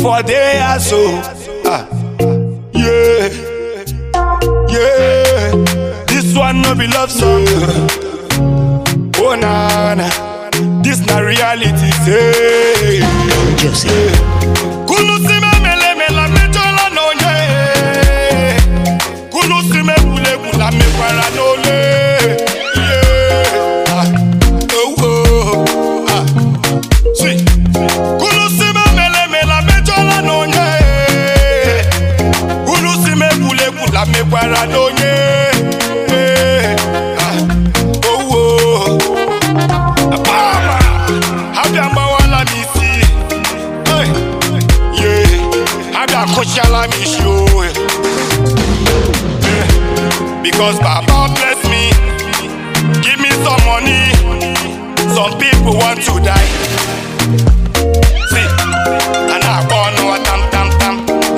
for there so ah yeah yeah this one no be love song oh na na this na reality say Joseph. kulusime melemela mejola n'onye kulusime gwulegwula mekwara n'ole Yeah. Ah. Oh, oh. Ah. See. kulusime melemela mejola n'onye kulusime gwulegwula mekwara n'onye Ah. Oh, oh. Apama. abịa mgbawala m isi Hey. Yeah, abịa kụchala m isi o Yeah. because baba bless me give me some money some people want to die see a na-akpọ ọnụ tam tam tam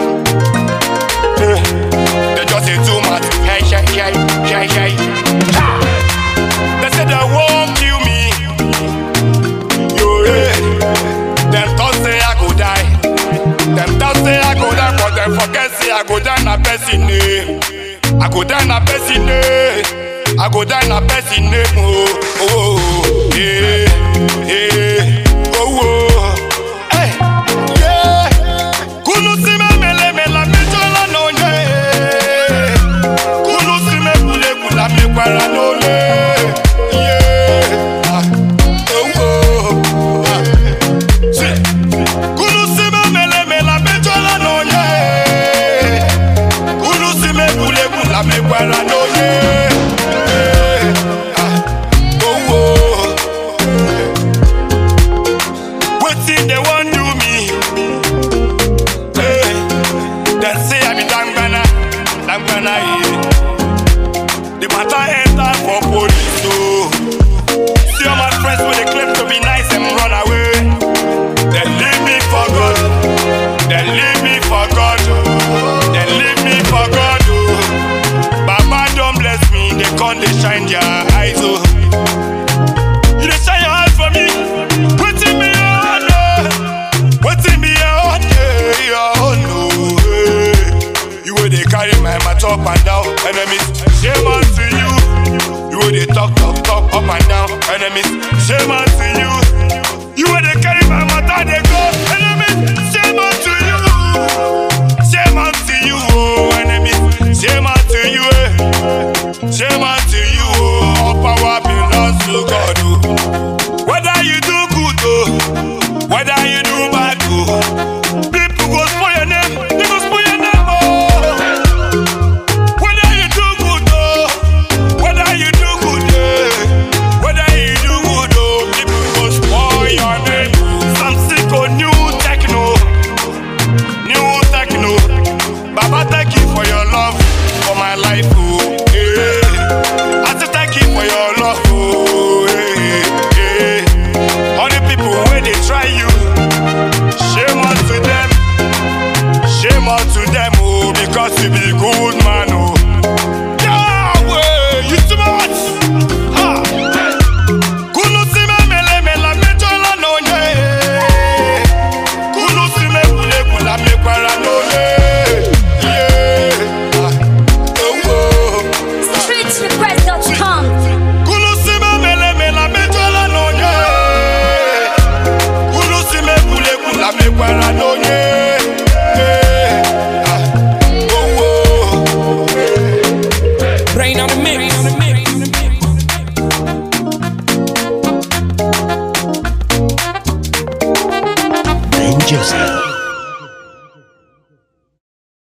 Yeah. they just say too much hey hey hey hey hey Ha! they say they won't kill me yo yeah. Them thought say I go die. Them thought say I go die, but them forget say I go die na person name. I go die na person name. I go die na person name. Oh, oh, oh, yeah, yeah, oh, oh. Hey, yeah. Kunu si me mele mela me jola no nye. Kunu si me kule kula me kwara no le. Yeah. Ah, oh, oh. Ah. Sí. Kulusime melemela mejola n'onye Kulusime gwulegwula mekwara n'onye Ah, oh, oh. Wetin they wan do me? Eh, Dem say I be dangbana, dangbana yeah. The matter enter for police oh. See all my friends wey dey claim to be nice and run away. They leave me for God. They leave me for God. They leave me for God. Oh. Baba don't bless me. They come they shine their eyes. Oh. You dey shine your eyes for me. Waiting me on. Oh. Waiting me on. Yeah, yeah, oh no. Hey. You will they carry my mat up and down. Enemies, shame unto you. You will they talk, talk, talk up and down. Enemies, shame unto you. You will they carry my matter, they go. Enemies, shame unto you. Shame unto you, oh, enemies. Shame unto you, eh. Shame unto you, oh. All power belongs to God, oh. Whether you do good, oh. Whether you do bad, oh. People go spoil your name. They go spoil your name, oh. Whether you do good, oh. Whether you do good, eh. Whether you do good, oh. People go spoil your name. Some sick on new techno. New techno. Baba, thank you for your love for my life, oh. Yeah. I say thank you for your love, oh. Yeah. Yeah. All the people where they try you. Shame unto them. Shame unto them, oh, because you be good man, oh. Yahweh, you too much. Ha. Kulusime mele mela mejola n'onye. Kulusime kule kula mekwara n'ole. Yeah. Ah. Oh, oh. Ah. StreetsRequest.com. Kulusime mele mela mejola n'onye. Kulusime kule kula mekwara n'onye. Yeah. Ah. Oh, oh. Rain on the mix. Ben Joseph.